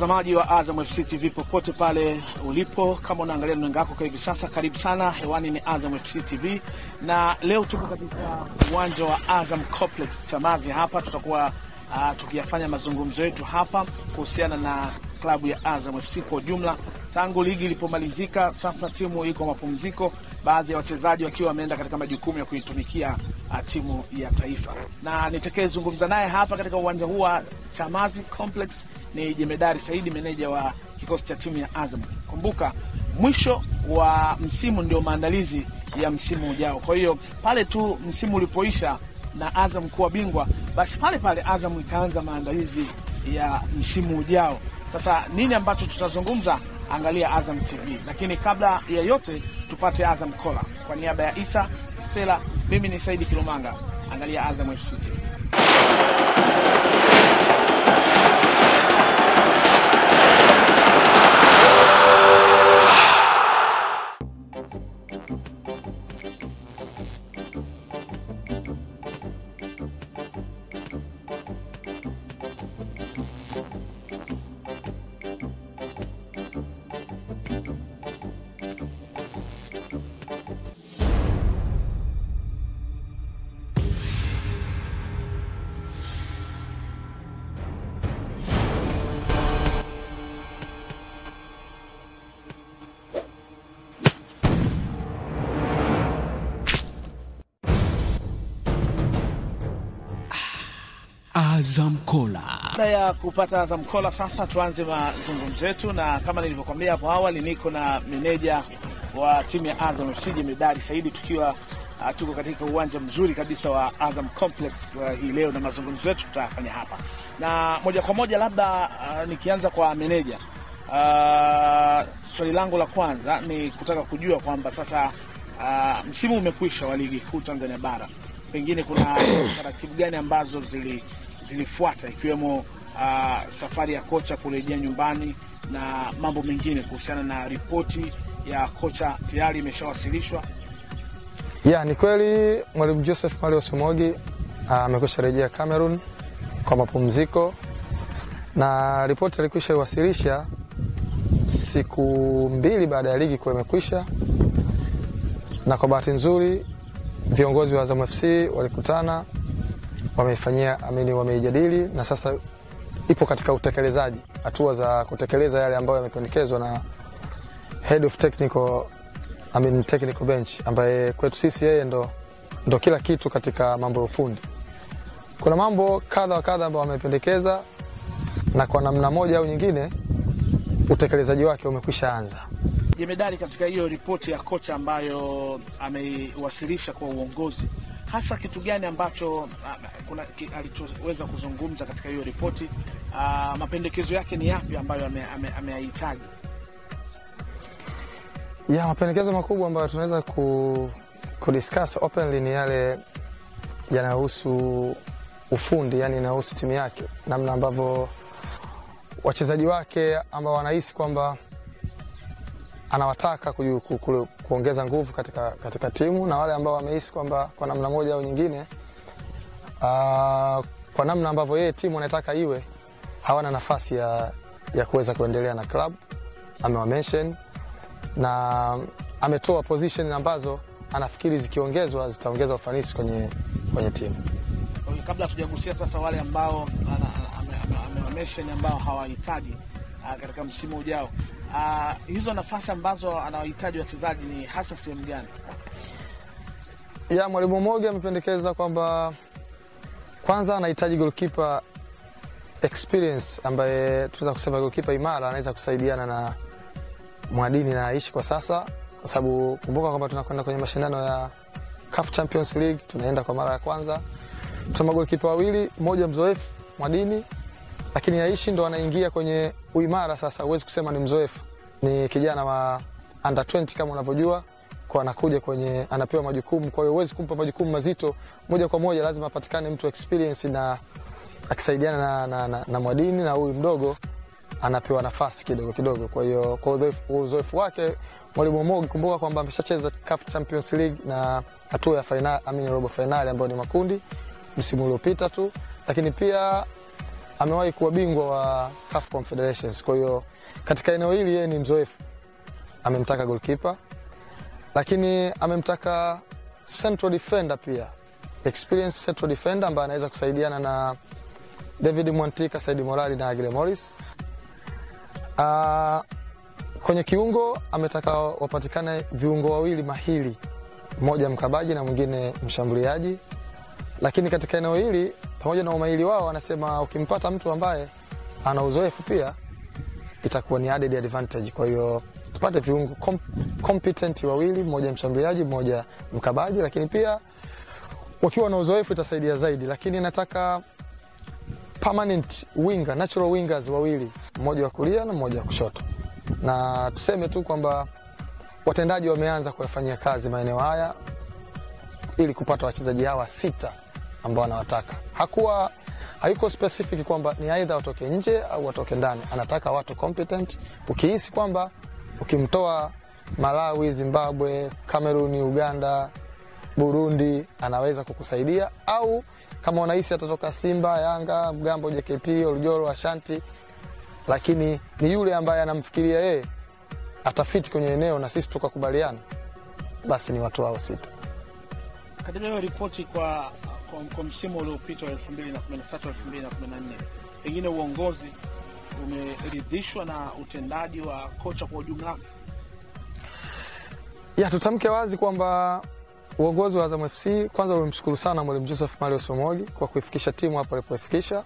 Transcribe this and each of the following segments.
mtazamaji wa Azam FC TV popote pale ulipo, kama unaangalia runinga yako kwa hivi sasa, karibu sana. Hewani ni Azam FC TV na leo tuko katika uwanja wa Azam Complex Chamazi. Hapa tutakuwa uh, tukiyafanya mazungumzo yetu hapa kuhusiana na klabu ya Azam FC kwa ujumla. Tangu ligi ilipomalizika, sasa timu iko mapumziko, baadhi ya wachezaji wakiwa wameenda katika majukumu ya kuitumikia uh, timu ya taifa, na nitakayezungumza naye hapa katika uwanja huu wa Chamazi Complex ni Jemedari Saidi, meneja wa kikosi cha timu ya Azam. Kumbuka mwisho wa msimu ndio maandalizi ya msimu ujao. Kwa hiyo pale tu msimu ulipoisha na Azam kuwa bingwa, basi pale pale Azam ikaanza maandalizi ya msimu ujao. Sasa nini ambacho tutazungumza? Angalia Azam TV, lakini kabla ya yote tupate Azam Kola. Kwa niaba ya Isa Sela, mimi ni Saidi Kilumanga, angalia Azam FC TV. Azam Kola. Baada ya kupata Azam Kola, sasa tuanze mazungumzo yetu, na kama nilivyokwambia hapo awali, niko na meneja wa timu ya Azam FC Jemedari Saidi, tukiwa uh, tuko katika uwanja mzuri kabisa wa Azam Complex uh, hii leo, na mazungumzo yetu tutayafanya hapa na moja kwa moja. Labda uh, nikianza kwa meneja uh, swali langu la kwanza ni kutaka kujua kwamba sasa uh, msimu umekwisha wa ligi kuu Tanzania bara, pengine kuna taratibu gani ambazo zili zilifuata ikiwemo uh, safari ya kocha kurejea nyumbani na mambo mengine kuhusiana na ripoti ya kocha tayari imeshawasilishwa. Ya, ni kweli mwalimu Joseph Mario Somogi amekwisha rejea Cameroon kwa mapumziko na ripoti alikwisha iwasilisha siku mbili baada ya ligi kuwa imekwisha, na kwa bahati nzuri viongozi wa Azam FC walikutana wameifanyia amini, wameijadili na sasa ipo katika utekelezaji, hatua za kutekeleza yale ambayo yamependekezwa na head of technical, I mean, technical bench ambaye kwetu sisi yeye ndo, ndo kila kitu katika mambo ya ufundi. Kuna mambo kadha wa kadha ambayo wamependekeza na kwa namna moja au nyingine utekelezaji wake umekwisha anza. Jemedari, katika hiyo ripoti ya kocha ambayo ameiwasilisha kwa uongozi hasa kitu gani ambacho uh, kuna ki, alichoweza kuzungumza katika hiyo ripoti uh, mapendekezo yake ni yapi ambayo ameyahitaji? Ame, ame ya mapendekezo makubwa ambayo tunaweza ku, kudiscuss openly ni yale yanayohusu ufundi, yani inahusu timu yake, namna ambavyo wachezaji wake ambao wanahisi kwamba anawataka ku, ku, ku, kuongeza nguvu katika, katika timu na wale ambao wamehisi kwamba kwa namna moja au nyingine uh, kwa namna ambavyo yeye timu anataka iwe hawana nafasi ya, ya kuweza kuendelea na club amewamention na ametoa position ambazo anafikiri zikiongezwa zitaongeza ufanisi kwenye, kwenye timu. Kabla tujagusia sasa wale ambao amewamention ambao hawahitaji uh, katika msimu ujao Uh, hizo nafasi ambazo anawahitaji wachezaji ni hasa sehemu gani? Ya mwalimu Mogi amependekeza kwamba kwanza anahitaji goalkeeper experience, ambaye tunaweza kusema goalkeeper imara, anaweza kusaidiana na Mwadini na Aishi kwa sasa, kwa sababu kumbuka kwamba tunakwenda kwenye mashindano ya CAF Champions League, tunaenda kwa mara ya kwanza. Tuna magolikipa wawili, mmoja mzoefu Mwadini lakini Aishi ndo anaingia kwenye uimara sasa. Huwezi kusema ni mzoefu, ni kijana wa under 20 kama unavyojua, kwa anakuja kwenye anapewa majukumu. Kwa hiyo huwezi kumpa majukumu mazito moja kwa moja, lazima apatikane mtu experience na akisaidiana na, na, na, na Mwadini na huyu mdogo anapewa nafasi kidogo kidogo. Kwa hiyo kwa uzoefu wake mwalimu Mogi, kumbuka kwamba ameshacheza CAF Champions League na hatua ya finali, I mean robo finali ambayo ni makundi msimu uliopita tu, lakini pia amewahi kuwa bingwa wa CAF Confederations. Kwa hiyo katika eneo hili yeye ni mzoefu. Amemtaka goalkeeper, lakini amemtaka central defender pia, experienced central defender ambaye anaweza kusaidiana na David Mwantika, Saidi Morali na Agile Morris. Uh, kwenye kiungo ametaka wapatikane viungo wawili mahili, mmoja mkabaji na mwingine mshambuliaji. Lakini katika eneo hili pamoja na umahili wao, anasema ukimpata mtu ambaye ana uzoefu pia itakuwa ni added advantage. Kwa hiyo tupate viungo com competent wawili, mmoja mshambuliaji, mmoja mkabaji, lakini pia wakiwa na uzoefu itasaidia zaidi. Lakini nataka permanent winger, natural wingers wawili, mmoja wa kulia na mmoja wa kushoto. Na tuseme tu kwamba watendaji wameanza kuyafanyia kazi maeneo haya ili kupata wachezaji hawa sita ambao anawataka. Hakuwa hayuko specific kwamba ni aidha watoke nje au watoke ndani, anataka watu competent. Ukihisi kwamba ukimtoa Malawi, Zimbabwe, Kameruni, Uganda, Burundi anaweza kukusaidia, au kama unahisi atatoka Simba, Yanga, Mgambo, JKT, Oljoro, Ashanti, lakini ni yule ambaye anamfikiria yeye atafiti kwenye eneo na sisi tukakubaliana, basi ni watu hao sita. Katika hiyo ripoti kwa, kwa, kwa msimu uliopita wa 2013 2014, pengine uongozi umeridhishwa na utendaji wa kocha kwa ujumla wake? Ya, tutamke wazi kwamba uongozi wa Azam FC kwanza ulimshukuru sana mwalimu Joseph Mario Somogi kwa kuifikisha timu hapo alipoifikisha,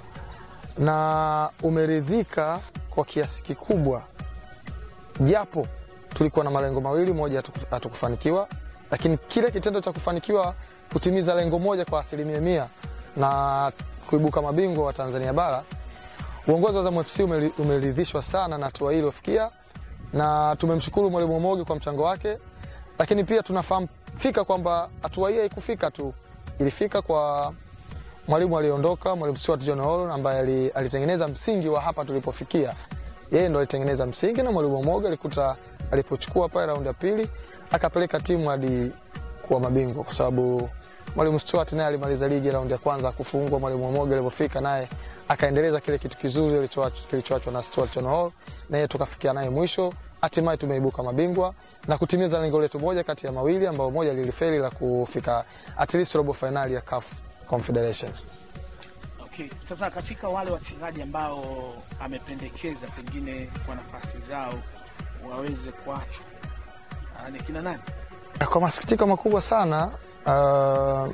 na umeridhika kwa kiasi kikubwa, japo tulikuwa na malengo mawili, moja hatukufanikiwa, lakini kile kitendo cha kufanikiwa kutimiza lengo moja kwa asilimia mia na kuibuka mabingwa wa Tanzania bara, uongozi wa Azam FC umeridhishwa sana na hatua hii iliyofikia, na tumemshukuru mwalimu Omogi kwa mchango wake, lakini pia tunafahamu fika kwamba hatua hii haikufika tu, ilifika kwa mwalimu aliyeondoka, mwalimu Stuart John Hall ambaye alitengeneza msingi wa hapa tulipofikia. Yeye ndo alitengeneza msingi, na mwalimu Omogi alikuta alipochukua pale raundi ya pili akapeleka timu hadi kuwa mabingwa, kwa sababu mwalimu Stuart naye alimaliza ligi raundi ya kwanza kufungwa. Mwalimu Omogi alipofika naye akaendeleza kile kitu kizuri kilichoachwa na Stuart John Hall, naye tukafikia naye mwisho hatimaye tumeibuka mabingwa na kutimiza lengo letu moja kati ya mawili ambao moja lilifeli la kufika at least robo finali ya CAF Confederations. Okay. Sasa katika wale wachezaji ambao amependekeza pengine kwa nafasi zao waweze kuachwa ni kina nani? Kwa masikitiko makubwa sana uh,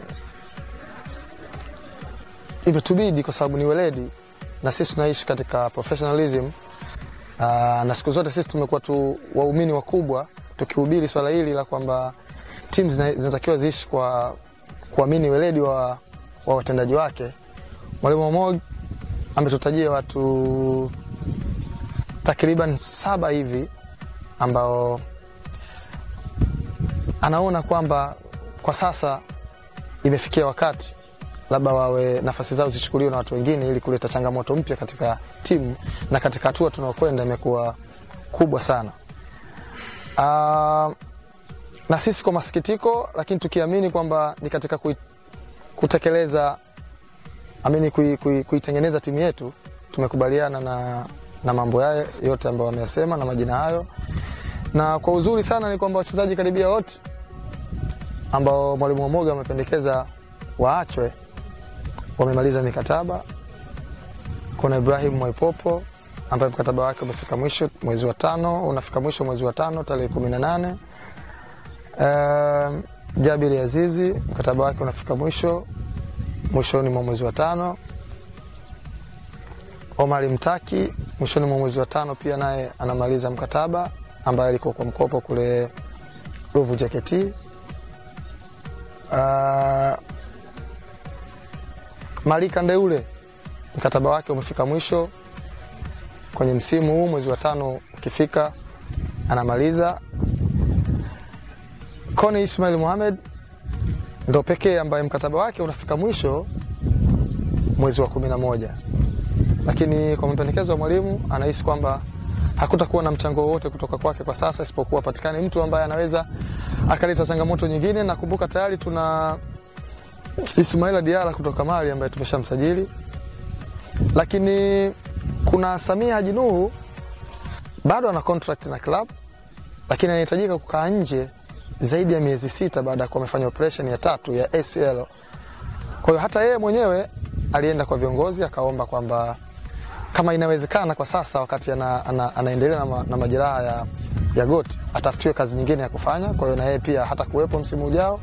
imetubidi kwa sababu ni weledi na sisi tunaishi katika professionalism Uh, na siku zote sisi tumekuwa tu waumini wakubwa tukihubiri swala hili la kwamba timu zinatakiwa ziishi kwa kuamini weledi wa, wa watendaji wake. Mwalimu Omog ametutajia watu takriban saba hivi ambao anaona kwamba kwa sasa imefikia wakati labda wawe nafasi zao zichukuliwe na watu wengine ili kuleta changamoto mpya katika timu na katika hatua tunaokwenda imekuwa kubwa sana. Uh, na sisi kwa masikitiko, lakini tukiamini kwamba ni katika kui, kutekeleza amini kuitengeneza kui, kui timu yetu tumekubaliana na, na mambo yayo yote ambayo wameyasema na majina hayo, na kwa uzuri sana ni kwamba wachezaji karibia wote ambao mwalimu Omoga amependekeza waachwe wamemaliza mikataba. Kuna Ibrahim Mwaipopo ambaye mkataba wake umefika mwisho mwezi wa tano, unafika mwisho mwezi wa tano tarehe kumi na nane. Uh, Jabiri Azizi mkataba wake unafika mwisho mwishoni mwa mwezi wa tano. Omari Mtaki mwishoni mwa mwezi wa tano pia naye anamaliza mkataba ambaye alikuwa kwa mkopo kule Ruvu JKT. Uh, Malika Ndeule mkataba wake umefika mwisho kwenye msimu huu, mwezi wa tano ukifika anamaliza. Koni Ismail Mohamed ndo pekee ambaye mkataba wake unafika mwisho mwezi wa kumi na moja, lakini kwa mapendekezo ya mwalimu anahisi kwamba hakutakuwa na mchango wowote kutoka kwake kwa sasa, isipokuwa patikane mtu ambaye anaweza akaleta changamoto nyingine. Nakumbuka tayari tuna Ismaila Diara kutoka Mali ambaye tumeshamsajili lakini kuna Samia Haji Nuhu bado ana contract na club, lakini anahitajika kukaa nje zaidi ya miezi sita baada ya kuwa amefanya operation ya tatu ya ACL. Kwa hiyo hata yeye mwenyewe alienda kwa viongozi akaomba kwamba kama inawezekana kwa sasa wakati ana, ana, anaendelea na, ma, na majeraha ya, ya goti atafutiwe kazi nyingine ya kufanya. Kwa hiyo na yeye pia hata kuwepo msimu ujao.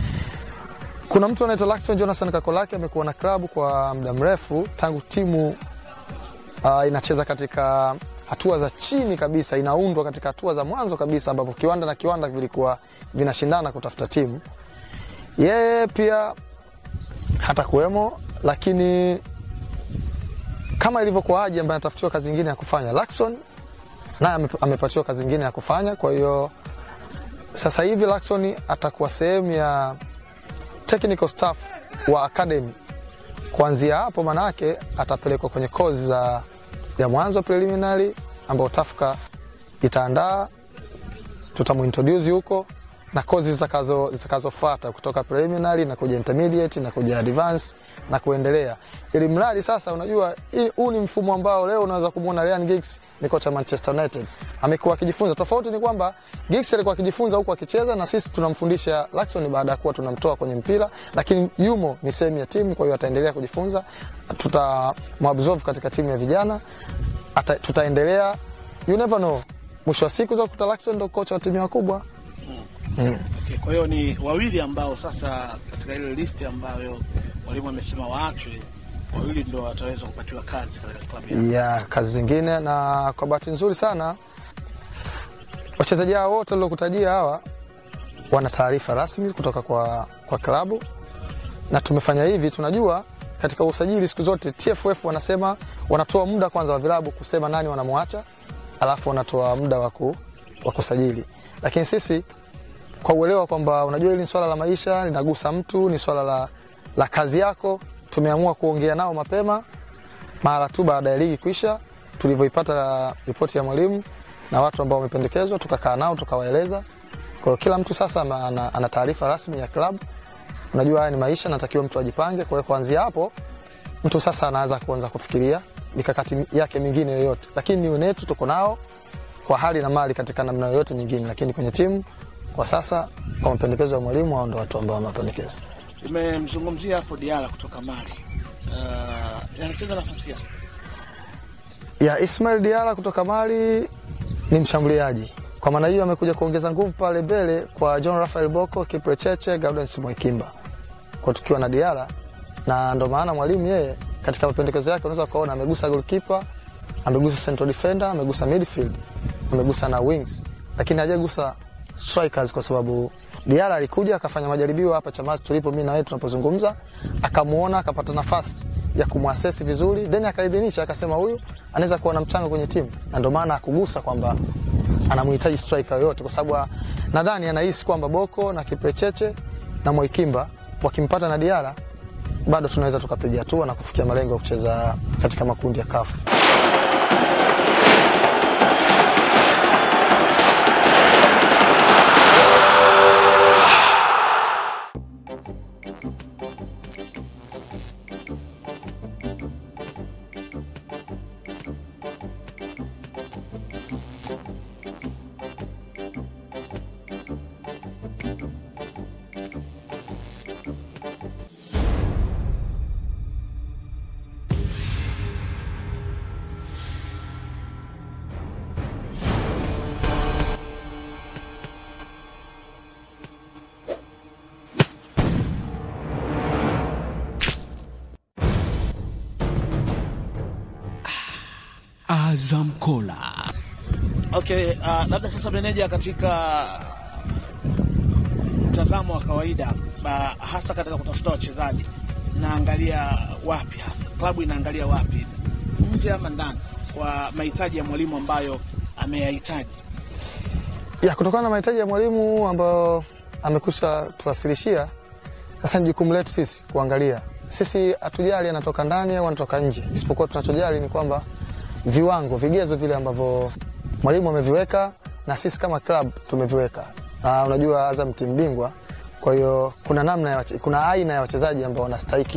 Kuna mtu anaitwa Laxton Jonathan Kakolaki amekuwa na klabu kwa muda mrefu tangu timu uh, inacheza katika hatua za chini kabisa, inaundwa katika hatua za mwanzo kabisa, ambapo kiwanda na kiwanda vilikuwa vinashindana kutafuta timu. Yeye pia hata kuwemo, lakini kama ilivyokuwa Haji ambaye anatafutiwa kazi nyingine ya kufanya, Lakson naye ame- amepatiwa kazi nyingine ya kufanya. Kwa hiyo sasa hivi Lakson atakuwa sehemu ya technical staff wa academy. Kuanzia hapo, manake atapelekwa kwenye kozi za ya mwanzo preliminary, ambao Tafka itaandaa, tutamuintroduce huko na kozi zitakazo zitakazofuata kutoka preliminary na kuja intermediate na kuja advance na kuendelea, ili mradi sasa, unajua hii- huu ni mfumo ambao leo unaweza kumwona Ryan Giggs ni kocha Manchester United amekuwa akijifunza. Tofauti ni kwamba Giggs alikuwa akijifunza huku akicheza, na sisi tunamfundisha Lakson baada ya kuwa tunamtoa kwenye mpira, lakini yumo ni sehemu ya timu, kwa hiyo ataendelea kujifunza, tutamabsorb katika timu ya vijana ata, tutaendelea, you never know, mwisho wa siku za kuta Lakson ndo kocha wa timu wakubwa. Okay, kwa hiyo ni wawili ambao sasa katika ile listi ambayo mwalimu amesema waachwe, wawili ndio wataweza kupatiwa kazi katika klabu yao. ya kazi zingine, na kwa bahati nzuri sana wachezaji hao wote waliokutajia hawa wana taarifa rasmi kutoka kwa, kwa klabu na tumefanya hivi. Tunajua katika usajili siku zote TFF wanasema wanatoa muda kwanza wa vilabu kusema nani wanamwacha, alafu wanatoa muda wa ku- wa kusajili, lakini sisi kwa uelewa kwamba unajua hili ni swala la maisha, linagusa mtu, ni swala la, la kazi yako, tumeamua kuongea nao mapema mara tu baada ya ligi kuisha, tulivyoipata la- ripoti ya mwalimu na watu ambao wamependekezwa, tukakaa nao tukawaeleza. Kwa hiyo kila mtu sasa ana, ana, ana taarifa rasmi ya klabu. Unajua haya ni maisha, natakiwa mtu ajipange. Kwa hiyo kuanzia hapo mtu sasa anaanza kuanza kufikiria mikakati yake mingine yoyote, lakini ni wenetu tuko nao kwa hali na mali katika namna yoyote nyingine, lakini kwenye timu kwa sasa, kwa mapendekezo ya mwalimu, hao ndo watu ambao wamependekeza. Umemzungumzia hapo Diala kutoka Mali, uh, anacheza nafasi gani? ya Ismail Diara kutoka Mali ni mshambuliaji. Kwa maana hiyo amekuja kuongeza nguvu pale mbele kwa John Rafael Boko, Kipre Cheche, Gaudens Mwekimba kwa tukiwa na Diara, na ndo maana mwalimu yeye katika mapendekezo yake unaweza kuona amegusa goalkeeper, amegusa central defender, amegusa midfield, amegusa na wings, lakini hajagusa strikers kwa sababu Diara alikuja akafanya majaribio hapa Chamazi tulipo mimi na wewe tunapozungumza, akamuona akapata nafasi ya kumwasesi vizuri, then akaidhinisha akasema huyu anaweza kuwa na mchango kwenye timu, na ndio maana akugusa kwamba anamhitaji striker yoyote, kwa sababu nadhani anahisi kwamba Boko na Kiprecheche na Moikimba wakimpata na Diara bado tunaweza tukapiga hatua na kufikia malengo ya kucheza katika makundi ya kafu. Azam Kola. Okay, uh, labda sasa meneja, katika mtazamo wa kawaida ba, hasa katika kutafuta wachezaji, naangalia wapi hasa klabu inaangalia wapi, nje ama ndani, kwa mahitaji ya mwalimu ambayo ameyahitaji? ya kutokana na mahitaji ya mwalimu ambayo amekusha tuwasilishia. Sasa ni jukumu letu sisi kuangalia. Sisi hatujali anatoka ndani au anatoka nje, isipokuwa tunachojali ni kwamba viwango, vigezo vile ambavyo mwalimu ameviweka na sisi kama club tumeviweka. Na unajua Azam timu bingwa, kwa hiyo kuna namna ya wache, kuna aina ya wachezaji ambao wanastahiki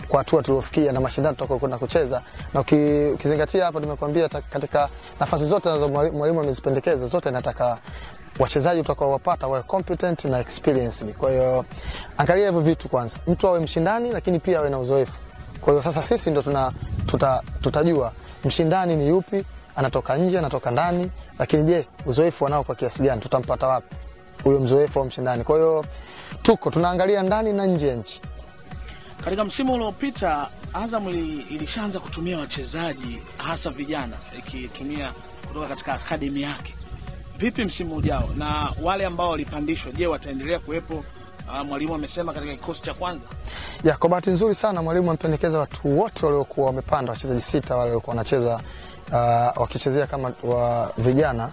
kwa hatua tuliofikia na mashindano tutakayokwenda kucheza, na uki, ukizingatia hapa nimekuambia ta- katika nafasi zote ambazo mwali- mwalimu amezipendekeza zote nataka wachezaji utakaowapata wawe competent na experienced. Kwa hiyo angalia hivyo vitu kwanza, mtu awe mshindani, lakini pia awe na uzoefu. Kwa hiyo sasa sisi ndo tuna, tuta, tutajua mshindani ni yupi, anatoka nje, anatoka ndani, lakini je, uzoefu wanao kwa kiasi gani? Tutampata wapi huyo mzoefu au mshindani? Kwa hiyo tuko tunaangalia ndani na nje ya nchi. Katika msimu uliopita Azam ili- ilishaanza kutumia wachezaji hasa vijana ikitumia kutoka katika akademi yake. Vipi msimu ujao, na wale ambao walipandishwa, je, wataendelea kuwepo? Ah, mwalimu amesema katika kikosi cha kwanza. Ya, kwa bahati nzuri sana mwalimu amependekeza watu wote waliokuwa wamepanda, wachezaji sita wale waliokuwa wanacheza uh, wakichezea kama wa vijana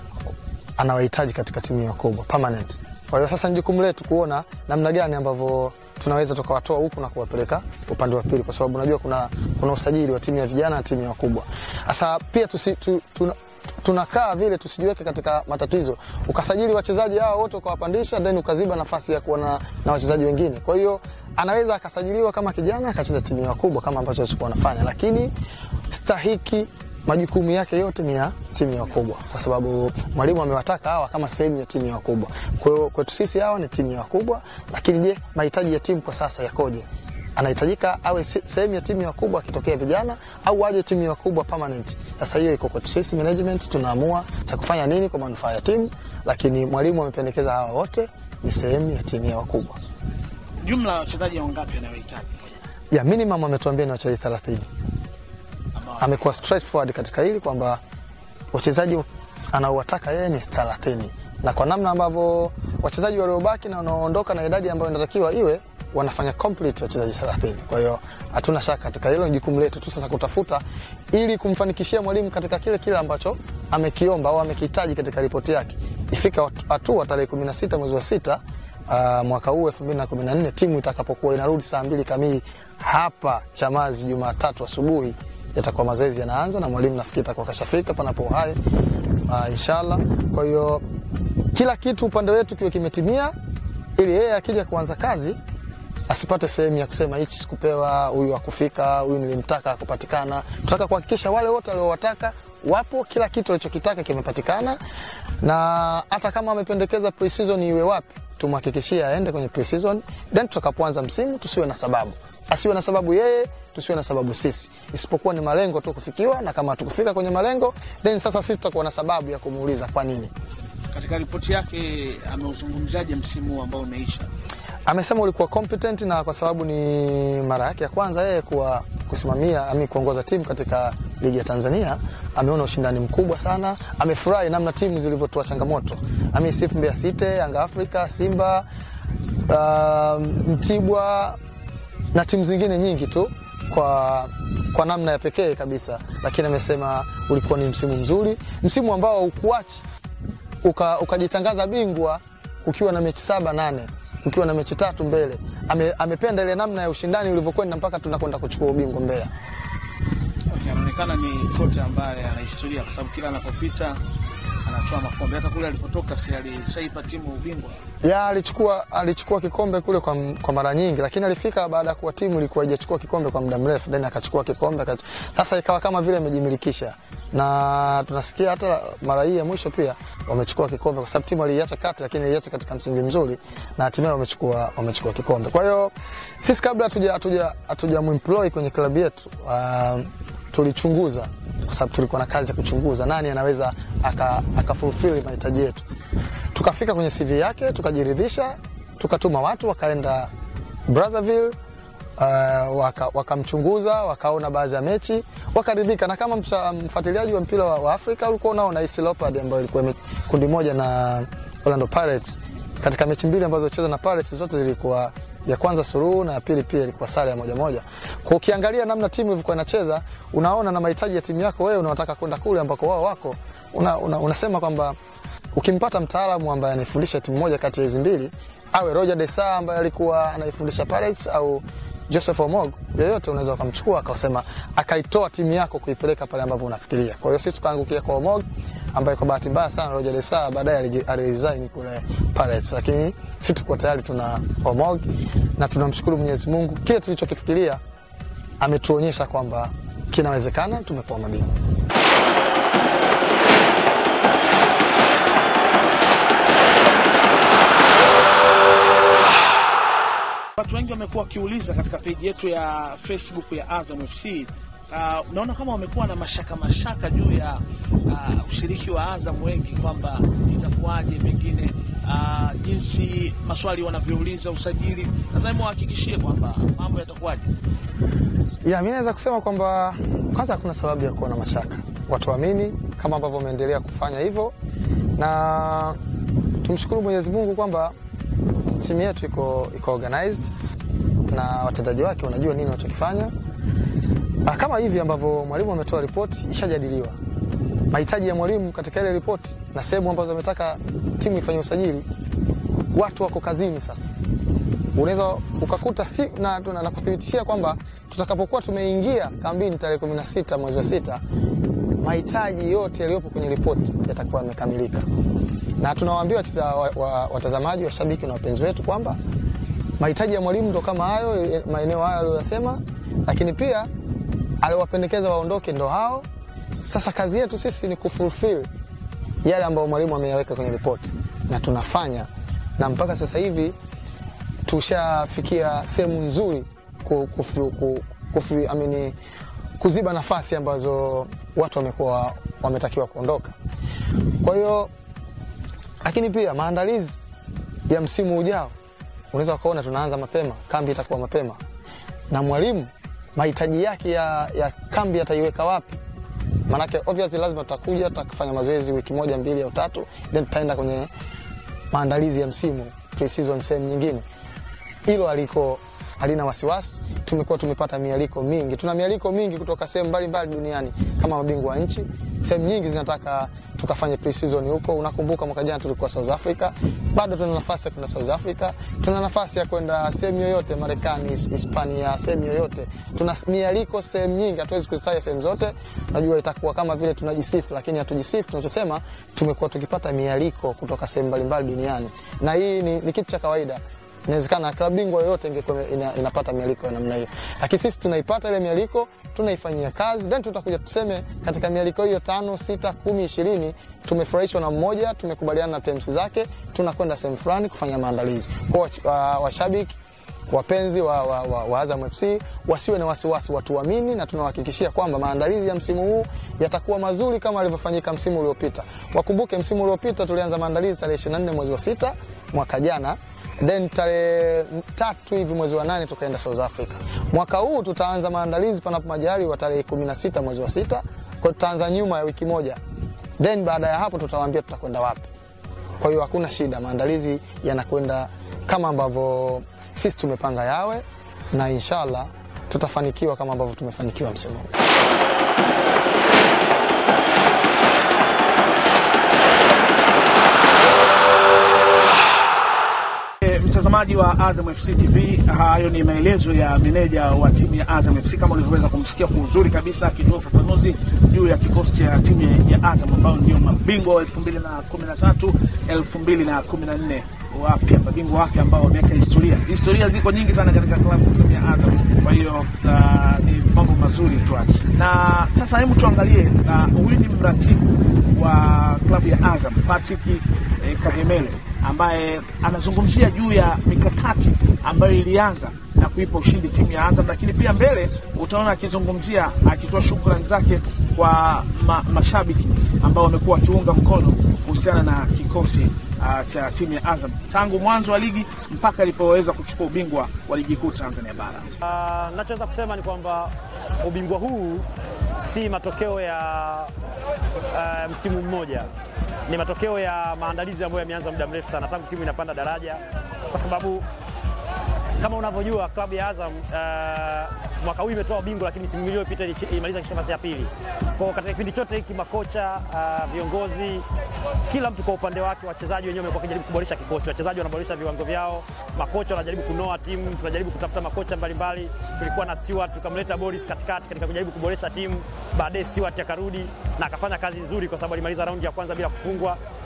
anawahitaji katika timu hiyo kubwa permanent. Kwa hiyo sasa ni jukumu letu kuona namna gani ambavyo tunaweza tukawatoa huku na kuwapeleka upande wa pili, kwa sababu unajua kuna, kuna usajili wa timu ya vijana na timu ya wakubwa. Sasa pia tusi, tu, tuna, tunakaa vile tusijiweke katika matatizo, ukasajili wachezaji hao wote ukawapandisha, then ukaziba nafasi ya kuwa na, na wachezaji wengine. Kwa hiyo anaweza akasajiliwa kama kijana akacheza timu ya wakubwa kama ambacho alichokuwa anafanya, lakini stahiki majukumu yake yote ni ya timu ya wakubwa, kwa sababu mwalimu amewataka hawa kama sehemu ya timu ya wakubwa. Kwa hiyo kwetu sisi hawa ni timu ya wakubwa, lakini je, mahitaji ya timu kwa sasa yakoje? Anahitajika awe se- sehemu ya timu ya wakubwa akitokea vijana au aje timu ya wakubwa permanent. Sasa hiyo iko kwetu sisi management, tunaamua cha kufanya nini kwa manufaa ya timu, lakini mwalimu amependekeza hawa wote ni sehemu ya timu ya wakubwa. Jumla ya wachezaji wangapi anayohitaji? Ya minimum ametuambia ni wachezaji 30 Ambao amekuwa straightforward katika hili kwamba wachezaji anaowataka yeye ni 30 na kwa namna ambavyo wachezaji waliobaki na wanaoondoka na idadi ambayo inatakiwa iwe wanafanya complete wachezaji 30. Kwa hiyo hatuna shaka katika hilo, ni jukumu letu tu sasa kutafuta ili kumfanikishia mwalimu katika kile kile ambacho amekiomba au amekihitaji katika ripoti yake. Ifika hatua tarehe 16 mwezi wa sita uh, mwaka huu 2014 timu itakapokuwa inarudi saa mbili kamili hapa Chamazi Jumatatu asubuhi yatakuwa mazoezi yanaanza na mwalimu nafikiri atakuwa kashafika panapo uhai uh, inshallah. Kwa hiyo kila kitu upande wetu kiwe kimetimia, ili yeye akija kuanza kazi asipate sehemu ya kusema hichi sikupewa, huyu hakufika, huyu nilimtaka hakupatikana. Tunataka kuhakikisha wale wote waliowataka wapo, kila kitu alichokitaka kimepatikana, na hata kama amependekeza pre-season iwe wapi, tumhakikishie aende kwenye pre-season, then tutakapoanza msimu tusiwe na sababu asiwe na sababu yeye, tusiwe na sababu sisi, isipokuwa ni malengo tu kufikiwa, na kama hatukufika kwenye malengo, then sasa sisi tutakuwa na sababu ya kumuuliza kwa nini. katika ripoti yake ameuzungumzaje msimu huu ambao umeisha? Amesema ulikuwa competent na kwa sababu ni mara yake ya kwanza yeye kuwa kusimamia ami kuongoza timu katika ligi ya Tanzania, ameona ushindani mkubwa sana. Amefurahi namna timu zilivyotoa changamoto. Ameisifu Mbeya City, Yanga Africa, Simba, uh, Mtibwa na timu zingine nyingi tu kwa, kwa namna ya pekee kabisa, lakini amesema ulikuwa ni msimu mzuri, msimu ambao ukuachi uka, ukajitangaza bingwa kukiwa na mechi saba nane ukiwa na mechi tatu mbele. Ame, amependa ile namna ya ushindani ulivyokwenda mpaka tunakwenda kuchukua ubingwa Mbeya. Okay, anaonekana ni kocha ambaye ana historia kwa sababu kila anapopita anatoa makombe. Hata kule alipotoka si alishaipa timu ubingwa. ya alichukua alichukua kikombe kule kwa, kwa mara nyingi, lakini alifika baada ya kuwa timu ilikuwa haijachukua kikombe kwa muda mrefu, then akachukua kikombe akach... Sasa ikawa kama vile amejimilikisha, na tunasikia hata mara hii ya mwisho pia wamechukua kikombe, kwa sababu timu aliiacha kati, lakini iliacha katika msingi mzuri na hatimaye wamechukua wamechukua kikombe. Kwa hiyo sisi kabla hatuja hatuja hatuja muemploy kwenye klabu yetu uh, tulichunguza kwa sababu tulikuwa na kazi ya kuchunguza nani anaweza aka, aka fulfill mahitaji yetu. Tukafika kwenye CV yake tukajiridhisha, tukatuma watu wakaenda Brazzaville uh, waka, wakamchunguza wakaona baadhi ya mechi wakaridhika, na kama msa- mfuatiliaji wa mpira wa, wa Afrika ulikuwa unaona AS Leopards ambayo ilikuwa ime- kundi moja na Orlando Pirates katika mechi mbili ambazo cheza na Pirates zote zilikuwa ya kwanza suruhu na ya pili pia ilikuwa sare ya moja moja. Kwa ukiangalia namna timu ilivyokuwa inacheza, unaona na mahitaji ya timu yako wewe unaotaka kwenda kule ambako wao wako, una, una, unasema kwamba ukimpata mtaalamu ambaye anaifundisha timu moja kati ya hizi mbili, awe Roger Desa ambaye alikuwa anaifundisha Pirates au Joseph Omog, yoyote unaweza ukamchukua akasema akaitoa timu yako kuipeleka pale ambapo unafikiria. Kwa hiyo sisi tukaangukia kwa Omog ambaye kwa bahati mbaya sana Roger Desa baadaye aliji- aliresign kule Pirates, lakini sisi tuko tayari tuna Omog na tunamshukuru Mwenyezi Mungu, kile tulichokifikiria ametuonyesha kwamba kinawezekana, tumepoa mabingwa. Watu wengi wamekuwa wakiuliza katika peji yetu ya Facebook ya Azam FC. Uh, unaona kama wamekuwa na mashaka mashaka juu ya uh, ushiriki wa Azam wengi kwamba itakuwaje pengine uh, jinsi maswali wanavyouliza usajili. Sasa hebu wahakikishie kwamba mambo yatakuwaje. Ya, mimi naweza kusema kwamba kwanza hakuna sababu ya kuwa na mashaka, watu waamini kama ambavyo wameendelea kufanya hivyo, na tumshukuru Mwenyezi Mungu kwamba timu yetu iko, iko organized na watendaji wake wanajua nini wanachokifanya. Ah, Kama hivi ambavyo mwalimu ametoa ripoti, ishajadiliwa mahitaji ya mwalimu katika ile ripoti na sehemu ambazo ametaka timu ifanye usajili, watu wako kazini sasa unaweza ukakuta si, na, na, na kuthibitishia kwamba tutakapokuwa tumeingia kambini tarehe 16 mwezi wa sita, mahitaji yote yaliyopo kwenye ripoti yatakuwa yamekamilika, na tunawaambia wacheza- wa- wa- watazamaji, washabiki na wapenzi wetu kwamba mahitaji ya mwalimu ndo kama hayo, eh, maeneo hayo aliyoyasema, lakini pia aliwapendekeza waondoke ndo hao. Sasa kazi yetu sisi ni kufulfill yale ambayo mwalimu ameyaweka kwenye ripoti, na tunafanya na mpaka sasa hivi tushafikia sehemu nzuri ku, kufu, ku, kufu, amini, kuziba nafasi ambazo watu wamekuwa wametakiwa kuondoka. Kwa hiyo lakini pia maandalizi ya msimu ujao unaweza ukaona tunaanza mapema, kambi itakuwa mapema, na mwalimu mahitaji yake ya, ya kambi ataiweka wapi? Maanake obviously lazima tutakuja tutafanya mazoezi wiki moja mbili au tatu, then tutaenda kwenye maandalizi ya msimu pre-season sehemu nyingine hilo aliko halina wasiwasi. Tumekuwa tumepata mialiko mingi, tuna mialiko mingi kutoka sehemu mbalimbali duniani kama mabingwa wa nchi. Sehemu nyingi zinataka tukafanye pre-season huko. Unakumbuka mwaka jana tulikuwa South Africa, bado tuna nafasi ya kwenda South Africa, tuna nafasi ya kwenda sehemu yoyote Marekani, Hispania, sehemu yoyote. Tuna mialiko sehemu nyingi, hatuwezi kuzitaja sehemu zote. Najua itakuwa kama vile tunajisifu, lakini hatujisifu. Tunachosema tumekuwa tukipata mialiko kutoka sehemu mbalimbali duniani, na hii ni, ni kitu cha kawaida inawezekana klabu bingwa yoyote ingekuwa ina, inapata mialiko ya namna hiyo, lakini sisi tunaipata ile mialiko, tunaifanyia kazi, then tutakuja tuseme katika mialiko hiyo tano, sita, kumi, ishirini tumefurahishwa na mmoja, tumekubaliana na terms zake, tunakwenda sehemu fulani kufanya maandalizi. Kwa wa- washabiki wapenzi wa, wa, wa, wa Azam FC wasiwe na wasiwasi, watuamini na tunawahakikishia kwamba maandalizi ya msimu huu yatakuwa mazuri kama alivyofanyika msimu uliopita. Wakumbuke msimu uliopita tulianza maandalizi tarehe 24 mwezi wa sita mwaka jana then tarehe tatu hivi mwezi wa nane tukaenda South Africa. Mwaka huu tutaanza maandalizi panapo majaliwa tarehe 16 mwezi wa sita, kwa hiyo tutaanza nyuma ya wiki moja, then baada ya hapo tutawaambia tutakwenda wapi. Kwa hiyo hakuna shida, maandalizi yanakwenda kama ambavyo sisi tumepanga yawe, na inshallah tutafanikiwa kama ambavyo tumefanikiwa msimu huu. E, mtazamaji wa Azam FC TV, hayo ni maelezo ya meneja wa timu ya Azam FC kama ulivyoweza kumsikia kwa uzuri kabisa akitoa ufafanuzi juu ya kikosi cha timu ya Azam ambao ndio mabingwa wa 2013 2014 wapya mabingwa wapya ambao wameweka historia. Historia ziko nyingi sana katika klabu timu ya Azam, kwa hiyo uh, ni mambo mazuri tu. Na sasa hebu tuangalie, uh, huyu ni mratibu wa klabu ya Azam Patrick eh, Kahemele ambaye anazungumzia juu ya mikakati ambayo ilianza na kuipa ushindi timu ya Azam, lakini pia mbele utaona akizungumzia akitoa shukrani zake kwa ma, mashabiki ambao wamekuwa wakiunga mkono kuhusiana na kikosi uh, cha timu ya Azam tangu mwanzo wa ligi mpaka ilipoweza kuchukua ubingwa wa ligi kuu Tanzania bara. Uh, nachoweza kusema ni kwamba ubingwa huu si matokeo ya uh, msimu mmoja, ni matokeo ya maandalizi ambayo yameanza muda mrefu sana tangu timu inapanda daraja, kwa sababu kama unavyojua klabu ya Azam uh, mwaka huu imetoa ubingwa, lakini msimu iliyopita ili- ilimaliza nafasi ya pili. Kwa hiyo katika kipindi chote hiki makocha, uh, viongozi, kila mtu kwa upande wake, wachezaji wenyewe wamekuwa wakijaribu kuboresha kikosi, wachezaji wanaboresha viwango vyao, makocha wanajaribu kunoa timu, tunajaribu kutafuta makocha mbalimbali. Tulikuwa na Stewart tukamleta Boris katikati katika kujaribu kuboresha timu, baadaye Stewart akarudi na akafanya kazi nzuri, kwa sababu alimaliza raundi ya kwanza bila kufungwa,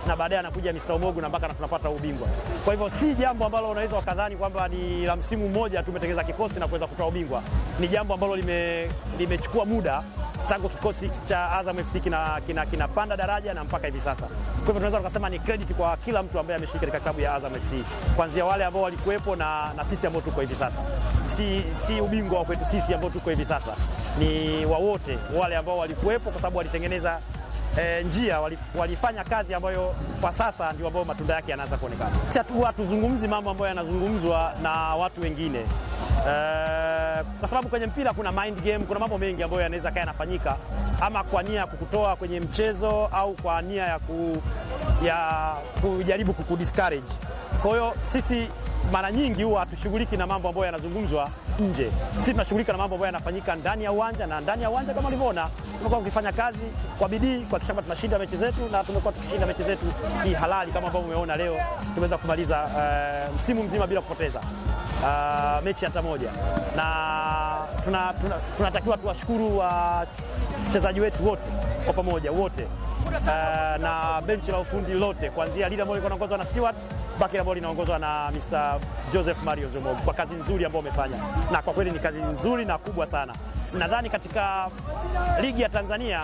na baadaye anakuja Mr. Omogu na mpaka tunapata ubingwa. Kwa hivyo si jambo ambalo unaweza ukadhani kwamba ni la msimu mmoja tumetengeneza kikosi na kuweza kutoa ubingwa. Ni jambo ambalo lime, limechukua muda tangu kikosi cha Azam FC kinapanda kina, kina, kina daraja na mpaka hivi sasa. Kwa hivyo tunaweza tukasema ni credit kwa kila mtu ambaye ameshiriki katika klabu ya Azam FC, kuanzia wale ambao walikuwepo na, na sisi ambao tuko hivi sasa. Si, si ubingwa wa kwetu sisi ambao tuko hivi sasa, ni wa wote wale ambao walikuwepo, kwa sababu walitengeneza E, njia walifanya kazi ambayo kwa sasa ndio ambayo matunda yake yanaanza kuonekana. Sisi hatuzungumzi mambo ambayo yanazungumzwa na watu wengine e, kwa sababu kwenye mpira kuna mind game, kuna mambo mengi ambayo yanaweza kaya yanafanyika ama kwa nia ya kukutoa kwenye mchezo au kwa nia ya, ku, ya kujaribu kukudiscourage. Kwa hiyo sisi mara nyingi huwa hatushughuliki na mambo ambayo yanazungumzwa nje. Sisi tunashughulika na mambo ambayo yanafanyika ndani ya uwanja, na ndani ya uwanja kama ulivyoona, tumekuwa tukifanya kazi kwa bidii kuhakikisha kwamba tunashinda mechi zetu, na tumekuwa tukishinda mechi zetu kihalali kama ambavyo umeona leo tumeweza kumaliza uh, msimu mzima bila kupoteza uh, mechi hata moja, na tunatakiwa tuna, tuna tuwashukuru wachezaji uh, wetu wote kwa pamoja wote uh, na benchi la ufundi lote kuanzia lile ambalo liko naongozwa na Stewart baki ambalo linaongozwa na Mr. Joseph Mario Zomogo kwa kazi nzuri ambayo wamefanya, na kwa kweli ni kazi nzuri na kubwa sana. Nadhani katika ligi ya Tanzania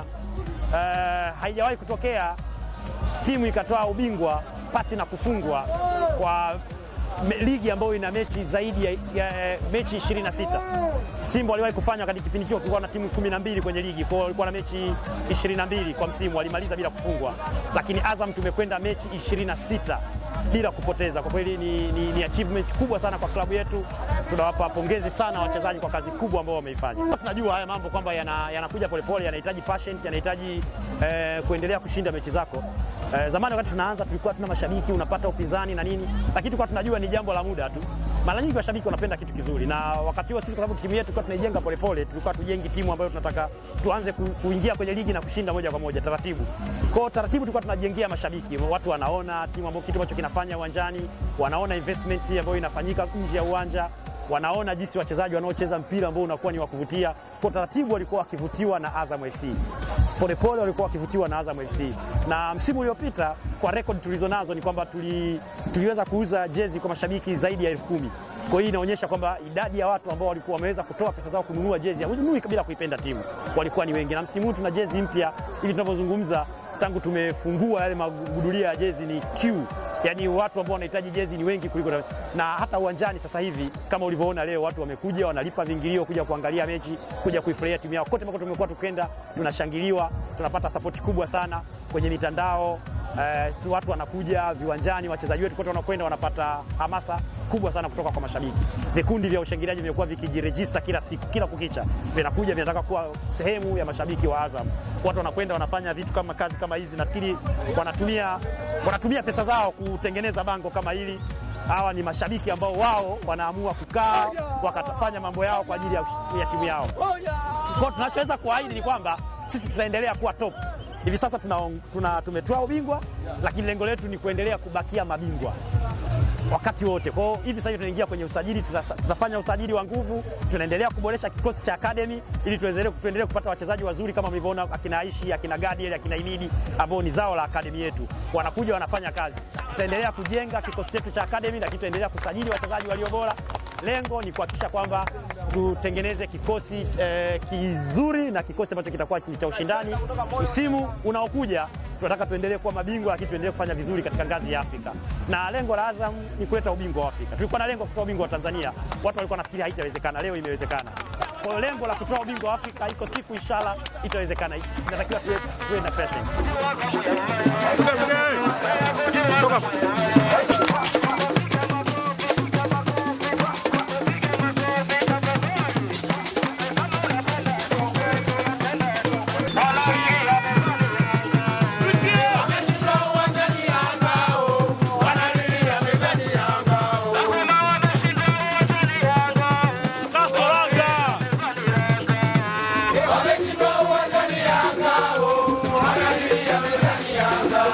uh, haijawahi kutokea timu ikatoa ubingwa pasi na kufungwa kwa me, ligi ambayo ina mechi zaidi ya, ya mechi 26. Simba waliwahi kufanya wakati kipindi hicho kulikuwa na timu 12 kwenye ligi, kwa hiyo walikuwa na mechi 22 kwa msimu, walimaliza bila kufungwa, lakini Azam tumekwenda mechi 26 bila kupoteza. Kwa kweli ni, ni, ni achievement kubwa sana kwa klabu yetu. Tunawapa pongezi sana wachezaji kwa kazi kubwa ambao wameifanya. Tunajua haya mambo kwamba yanakuja yana polepole, yanahitaji passion, yanahitaji eh, kuendelea kushinda mechi zako. Eh, zamani wakati tunaanza tulikuwa tuna mashabiki, unapata upinzani na nini, lakini tulikuwa tunajua ni jambo la muda tu. Mara nyingi washabiki wanapenda kitu kizuri, na wakati huo sisi, kwa sababu timu yetu tulikuwa tunaijenga polepole, tulikuwa tujengi timu ambayo tunataka tuanze ku, kuingia kwenye ligi na kushinda moja kwa moja taratibu. Kwa taratibu tulikuwa tunajengea mashabiki, watu wanaona timu ambayo kitu ambacho kinafanya uwanjani, wanaona investment ambayo inafanyika nje ya uwanja wanaona jinsi wachezaji wanaocheza mpira ambao unakuwa ni wa kuvutia. Kwa taratibu walikuwa wakivutiwa na Azam FC, polepole walikuwa wakivutiwa na Azam FC, na msimu uliopita kwa rekodi tulizo nazo ni kwamba tuli, tuliweza kuuza jezi kwa mashabiki zaidi ya elfu kumi. Kwa hiyo inaonyesha kwamba idadi ya watu ambao walikuwa wameweza kutoa pesa zao kununua jezi huzunui bila kuipenda timu walikuwa ni wengi, na msimu huu tuna jezi mpya hivi tunavyozungumza, tangu tumefungua yale magudulia ya jezi ni Q yaani watu ambao wanahitaji jezi ni wengi kuliko na, na hata uwanjani sasa hivi kama ulivyoona leo watu wamekuja wanalipa vingilio kuja kuangalia mechi kuja kuifurahia timu yao. Kote ambako tumekuwa tukenda tunashangiliwa, tunapata sapoti kubwa sana kwenye mitandao eh, watu wanakuja viwanjani, wachezaji wetu kote wanakwenda wanapata hamasa kubwa sana kutoka kwa mashabiki. Vikundi vya ushangiliaji vimekuwa vikijirejista kila siku, kila kukicha vinakuja vinataka kuwa sehemu ya mashabiki wa Azam. Watu wanakwenda wanafanya vitu kama kazi kama hizi, nafikiri wanatumia, wanatumia pesa zao kutengeneza bango kama hili. Hawa ni mashabiki ambao wao wanaamua kukaa wakafanya mambo yao kwa ajili ya, ya timu yao. Kwa tunachoweza kuahidi ni kwamba sisi tutaendelea kuwa top. Hivi sasa tuna, tuna, tumetoa ubingwa, lakini lengo letu ni kuendelea kubakia mabingwa wakati wote. Kwa hiyo hivi sasa tunaingia kwenye usajili, tutafanya usajili wa nguvu, tunaendelea kuboresha kikosi cha academy ili tuendelee kupata wachezaji wazuri kama mlivyoona akina Aishi, akina Gadiel, akina Imidi ambao ni zao la academy yetu, wanakuja wanafanya kazi. Tutaendelea kujenga kikosi chetu cha academy, lakini tutaendelea kusajili wachezaji walio bora. Lengo ni kuhakikisha kwamba tutengeneze kikosi eh, kizuri na kikosi ambacho kitakuwa ni cha ushindani msimu unaokuja. Tunataka tuendelee kuwa mabingwa, lakini tuendelee kufanya vizuri katika ngazi ya Afrika, na lengo la Azam ni kuleta ubingwa wa Afrika. Tulikuwa na lengo la kutoa ubingwa wa Tanzania, watu walikuwa nafikiri haitawezekana, leo imewezekana. Kwa hiyo lengo la kutoa ubingwa wa Afrika iko siku, inshallah itawezekana. Inatakiwa tuwe, tuwe na patience. Wameshindwa uwanjani Yanga, wanalilia mezani Yanga.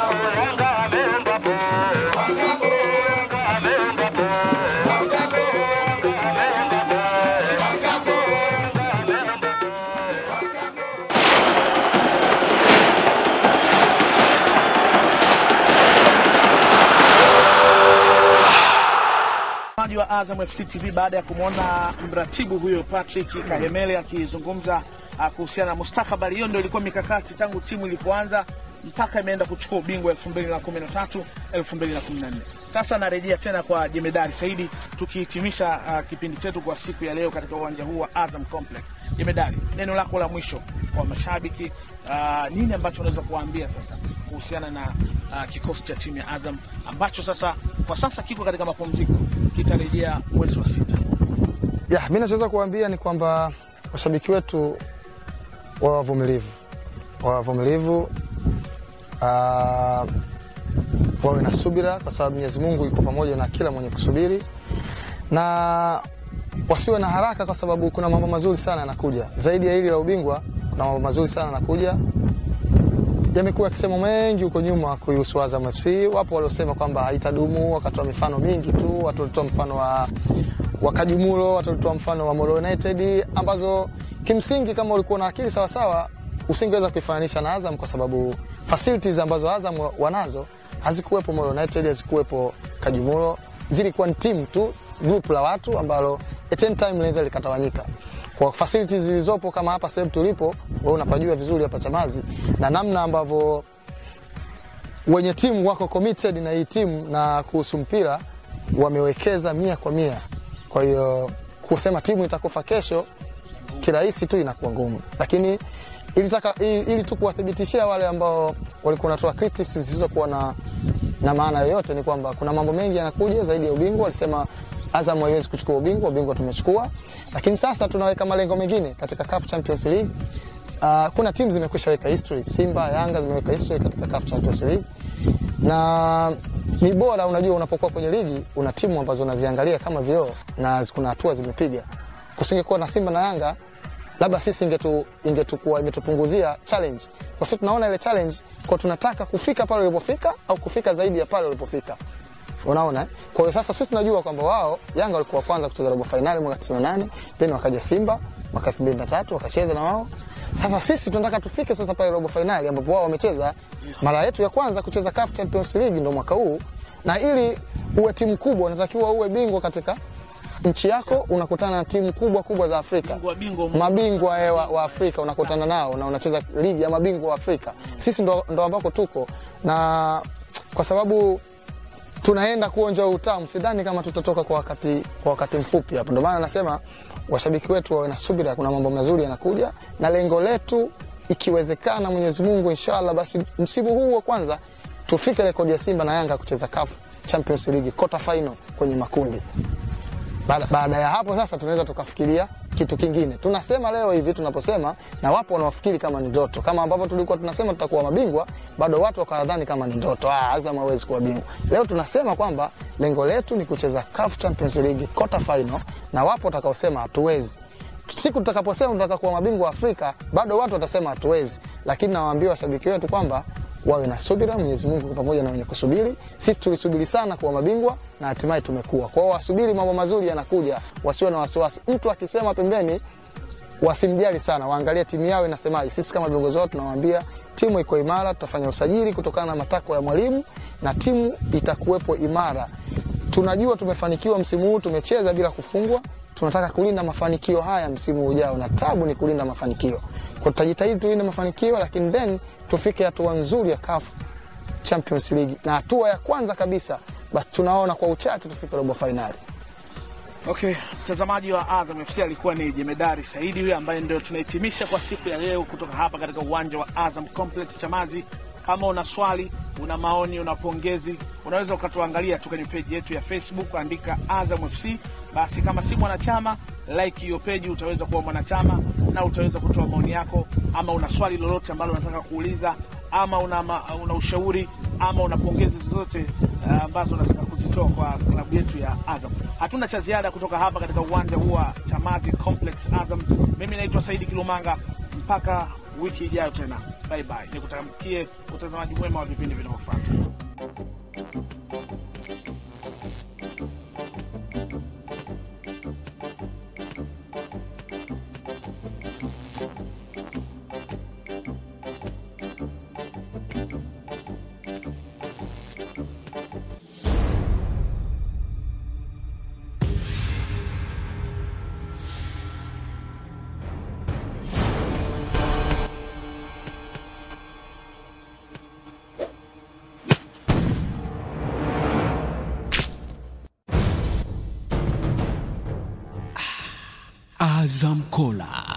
wa Azam FC TV baada ya kumwona mratibu huyo Patrick Kahemele akizungumza ah, kuhusiana na mustakabali. Hiyo ndio ilikuwa mikakati tangu timu ilipoanza mpaka imeenda kuchukua ubingwa 2013 2014. Sasa narejea tena kwa Jemedari Saidi tukihitimisha ah, kipindi chetu kwa siku ya leo katika uwanja huu wa Azam Complex. Jemedari, neno lako la mwisho kwa mashabiki, ah, nini ambacho unaweza kuwaambia sasa kuhusiana na ah, kikosi cha timu ya Azam ambacho sasa kwa sasa kiko katika mapumziko, kitarejea mwezi wa sita. Ya, mimi nachoweza kuambia ni kwamba washabiki wetu wawe wavumilivu, wawe wavumilivu, ah, wawe na subira, kwa sababu Mwenyezi Mungu yuko pamoja na kila mwenye kusubiri, na wasiwe na haraka, kwa sababu kuna mambo mazuri sana yanakuja. Zaidi ya hili la ubingwa, kuna mambo mazuri sana yanakuja. Yamekuwa yakisema mengi huko nyuma kuhusu Azam FC. Wapo waliosema kwamba haitadumu, wakatoa mifano mingi tu. Watu walitoa mfano wa wa Kajumulo, watu walitoa mfano wa Molo United, ambazo kimsingi kama ulikuwa na akili sawasawa usingeweza kuifananisha na Azam kwa sababu facilities ambazo Azam wanazo hazikuwepo Molo United, hazikuwepo Kajumulo, zilikuwa ni timu tu, group la watu ambalo at any time linaweza likatawanyika kwa facilities zilizopo kama hapa sehemu tulipo, wewe unapajua vizuri hapa Chamazi, na namna ambavyo wenye timu wako committed na hii timu na kuhusu mpira wamewekeza mia kwa mia. Kwa hiyo kusema timu itakufa kesho kirahisi tu inakuwa ngumu, lakini ilitaka ili, ili tu kuwathibitishia wale ambao walikuwa wanatoa critics zisizokuwa na, na maana yoyote ni kwamba kuna mambo mengi yanakuja zaidi ya ubingwa. Walisema Azam haiwezi kuchukua ubingwa, ubingwa tumechukua, lakini sasa tunaweka malengo mengine katika CAF Champions League. Uh, kuna timu zimekwisha weka history, Simba, Yanga zimeweka history katika CAF Champions League na ni bora, unajua, unapokuwa kwenye ligi una timu ambazo unaziangalia kama vioo na kuna hatua zimepiga. Kusingekuwa na Simba na Yanga, labda sisi ingetu ingetukua imetupunguzia challenge, kwa sababu tunaona ile challenge kwa tunataka kufika pale ulipofika au kufika zaidi ya pale ulipofika. Unaona? eh? Kwa hiyo sasa sisi tunajua kwamba wao Yanga walikuwa kwanza kucheza robo finali mwaka 98, then wakaja Simba mwaka 2003 wakacheza na wao. Sasa sisi tunataka tufike sasa pale robo finali ambapo wao wamecheza mara yetu ya kwanza kucheza CAF Champions League ndio mwaka huu, na ili uwe timu kubwa unatakiwa uwe bingwa katika nchi yako, unakutana na timu kubwa kubwa za Afrika Bingwa bingwa mabingwa eh, wa, wa Afrika unakutana nao na unacheza ligi ya mabingwa wa Afrika. Sisi ndo, ndo ambako tuko na kwa sababu tunaenda kuonja utamu, sidhani kama tutatoka kwa wakati, kwa wakati mfupi hapo. Ndio maana nasema washabiki wetu wawe na subira, kuna mambo mazuri yanakuja, na lengo letu ikiwezekana, Mwenyezi Mungu inshallah, basi msimu huu wa kwanza tufike rekodi ya Simba na Yanga kucheza CAF Champions League quarter final kwenye makundi. Baada, baada ya hapo sasa tunaweza tukafikiria kitu kingine. Tunasema leo hivi tunaposema, na wapo wanaofikiri kama ni ndoto, kama ambavyo tulikuwa tunasema tutakuwa mabingwa, bado watu wakadhani kama ni ndoto, ah, Azam hawezi kuwa bingwa. Leo tunasema kwamba lengo letu ni kucheza CAF Champions League quarter final, na wapo watakaosema hatuwezi. Siku tutakaposema tunataka kuwa mabingwa wa Afrika, bado watu watasema hatuwezi, lakini nawaambia washabiki wetu kwamba wawe na subira. Mwenyezi Mungu yuko pamoja na wenye kusubiri. Sisi tulisubiri sana kuwa mabingwa na hatimaye tumekuwa. Kwa hiyo wasubiri, mambo mazuri yanakuja, wasiwe na wasiwasi. Mtu akisema pembeni wasimjali sana, waangalie timu yao inasemaje. Sisi kama viongozi wao tunawaambia timu iko imara, tutafanya usajili kutokana na matakwa ya mwalimu na timu itakuwepo imara. Tunajua tumefanikiwa msimu huu, tumecheza bila kufungwa. Tunataka kulinda mafanikio haya msimu ujao, na tabu ni kulinda mafanikio. Kwa tutajitahidi tulinde mafanikio, lakini then tufike hatua nzuri ya CAF Champions League, na hatua ya kwanza kabisa basi tunaona kwa uchache tufike robo fainali. Okay, mtazamaji wa Azam FC alikuwa ni Jemedari Saidi huyo ambaye ndio tunahitimisha kwa siku ya leo kutoka hapa katika uwanja wa Azam Complex Chamazi. Kama una swali, una maoni, una pongezi, unaweza ukatuangalia tu kwenye peji yetu ya Facebook, andika Azam FC. Basi kama si mwanachama, like hiyo peji, utaweza kuwa mwanachama na utaweza kutoa maoni yako, ama una swali lolote ambalo unataka kuuliza, ama una, ma, una ushauri ama una pongezi zozote uh, ambazo unataka kuzitoa kwa klabu yetu ya Azam. Hatuna cha ziada kutoka hapa katika uwanja huu wa Chamazi Complex Azam. Mimi naitwa Saidi Kilumanga, mpaka wiki ijayo tena, bye bye. Nikutakie utazamaji mwema wa vipindi vinavyofuata. Azam Kola.